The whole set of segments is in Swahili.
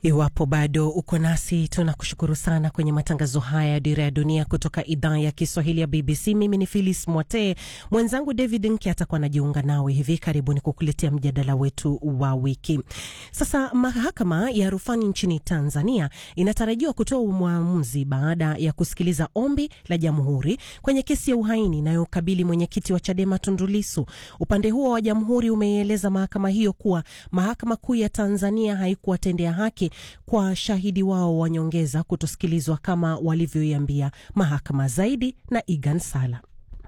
Iwapo bado uko nasi, tunakushukuru sana kwenye matangazo haya ya Dira ya Dunia kutoka idhaa ya Kiswahili ya BBC. Mimi ni Phyllis Mwatee, mwenzangu David Nke atakuwa anajiunga nawe hivi karibuni kukuletea mjadala wetu wa wiki. Sasa mahakama ya rufani nchini Tanzania inatarajiwa kutoa uamuzi baada ya kusikiliza ombi la jamhuri kwenye kesi ya uhaini inayokabili mwenyekiti wa Chadema Tundu Lissu. Upande huo wa jamhuri umeieleza mahakama hiyo kuwa mahakama kuu ya Tanzania haikuwatendea haki kwa shahidi wao wa nyongeza kutosikilizwa kama walivyoiambia mahakama. Zaidi na Igan Sala.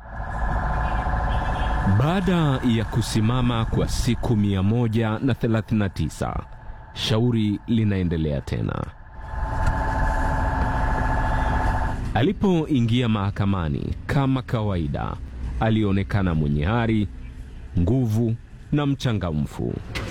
Baada ya kusimama kwa siku 139 shauri linaendelea tena. Alipoingia mahakamani kama kawaida, alionekana mwenye hari, nguvu na mchangamfu.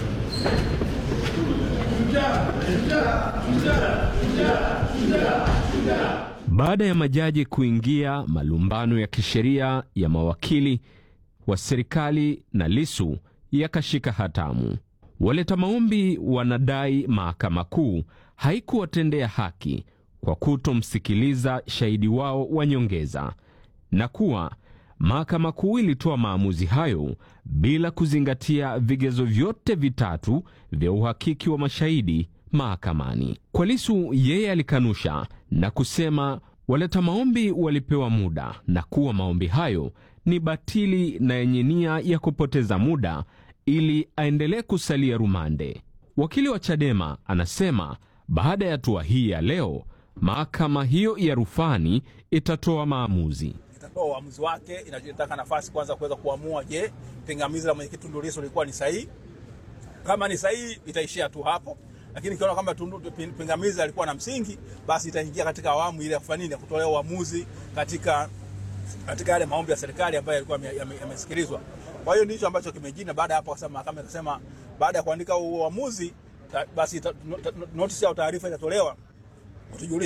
Baada ya majaji kuingia, malumbano ya kisheria ya mawakili wa serikali na Lissu yakashika hatamu. Waleta maombi wanadai mahakama kuu haikuwatendea haki kwa kutomsikiliza shahidi wao wa nyongeza na kuwa mahakama kuu ilitoa maamuzi hayo bila kuzingatia vigezo vyote vitatu vya uhakiki wa mashahidi mahakamani. Kwa Lissu, yeye alikanusha na kusema waleta maombi walipewa muda na kuwa maombi hayo ni batili na yenye nia ya kupoteza muda ili aendelee kusalia rumande. Wakili wa Chadema anasema baada ya hatua hii ya leo, mahakama hiyo ya rufani itatoa maamuzi itatoa uamuzi wake. Inataka nafasi kwanza kuweza kuamua, je, pingamizi la mwenyekiti Tundu Lissu lilikuwa ni sahihi? Kama ni sahihi, itaishia tu hapo, lakini ikiona kwamba pingamizi alikuwa na msingi, basi itaingia katika awamu ile ya kufanya nini, ya kutolea uamuzi katika katika yale maombi ya serikali ambayo yalikuwa yamesikilizwa. Kwa hiyo ndicho ambacho kimejina. Baada ya hapo, kwa sababu mahakama ikasema baada ya kuandika uamuzi, basi notisi au taarifa itatolewa kutujulisha